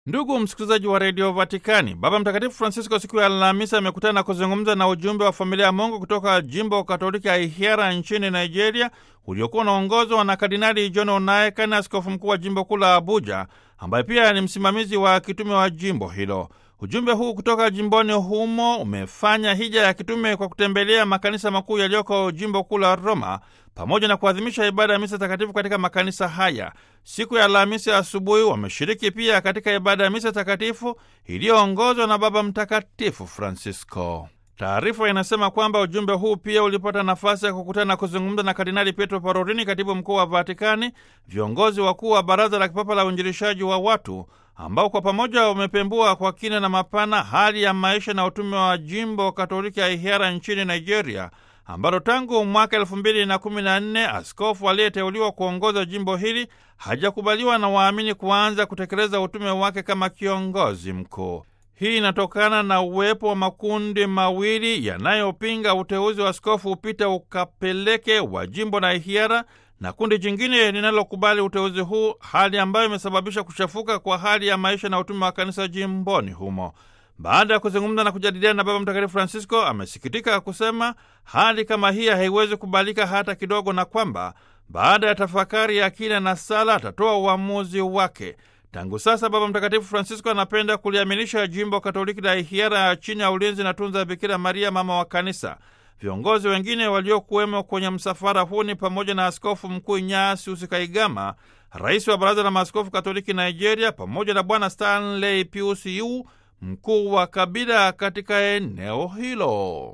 Ndugu msikilizaji wa redio Vatikani, Baba Mtakatifu Francisco siku ya Alhamisi amekutana na kuzungumza na ujumbe wa familia ya Mungu kutoka jimbo Katoliki ya Ihiara nchini Nigeria, uliokuwa unaongozwa na Kardinali John Onaikan, askofu mkuu wa jimbo kuu la Abuja, ambaye pia ni msimamizi wa kitume wa jimbo hilo. Ujumbe huu kutoka jimboni humo umefanya hija ya kitume kwa kutembelea makanisa makuu yaliyoko jimbo kuu la Roma pamoja na kuadhimisha ibada ya misa takatifu katika makanisa haya. Siku ya Alhamisi asubuhi wameshiriki pia katika ibada ya misa takatifu iliyoongozwa na Baba Mtakatifu Francisco. Taarifa inasema kwamba ujumbe huu pia ulipata nafasi ya kukutana na kuzungumza na Kardinali Pietro Parolini, katibu mkuu wa Vatikani, viongozi wakuu wa Baraza la Kipapa la Uinjilishaji wa Watu, ambao kwa pamoja wamepembua kwa kina na mapana hali ya maisha na utume wa jimbo Katoliki ya Ihiara nchini Nigeria, ambalo tangu mwaka elfu mbili na kumi na nne askofu aliyeteuliwa kuongoza jimbo hili hajakubaliwa na waamini kuanza kutekeleza utume wake kama kiongozi mkuu. Hii inatokana na uwepo wa makundi mawili yanayopinga uteuzi wa askofu Upita Ukapeleke wa jimbo la Ihiara na kundi jingine linalokubali uteuzi huu, hali ambayo imesababisha kuchafuka kwa hali ya maisha na utume wa kanisa jimboni humo. Baada ya kuzungumza na kujadiliana na Baba Mtakatifu Francisco, amesikitika kusema hali kama hii haiwezi kubalika hata kidogo, na kwamba baada ya tafakari ya kina na sala atatoa uamuzi wake. Tangu sasa Baba Mtakatifu Francisco anapenda kuliamilisha jimbo Katoliki la Ihiara chini ya ulinzi na tunza Bikira Maria, mama wa Kanisa. Viongozi wengine waliokuwemo kwenye msafara huu ni pamoja na Askofu Mkuu Ignatius Kaigama, rais wa Baraza la Maaskofu Katoliki Nigeria, pamoja na Bwana Stanley Pius Yu, mkuu wa kabila katika eneo hilo.